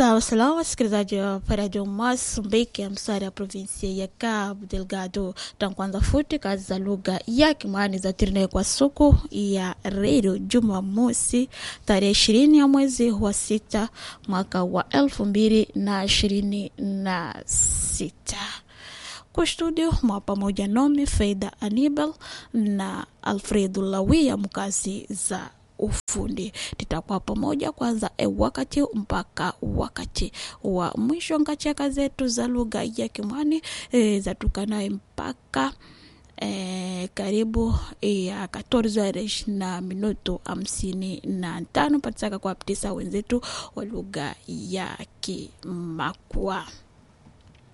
Sawa salam, wasikilizaji wa Radio Mozambique, msari ya provinsia ya Cabo Delgado. Tankwanza futi kazi za lugha ya Kimwani za tirine kwa suku ya redio Jumamosi tarehe ishirini ya mwezi wa sita mwaka wa elfu mbili na ishirini na sita kwa studio mwa pamoja nomi Faida Anibal na Alfredo Lawia mkazi za ufundi titakuwa pamoja kwanza e wakati mpaka wakati wa mwisho ngachaka zetu za lugha ya Kimwani e, zatukanaye mpaka e, karibu ya 14 na minuto hamsini na tano patisaka kwa ptisa wenzetu wa lugha ya Kimakwa.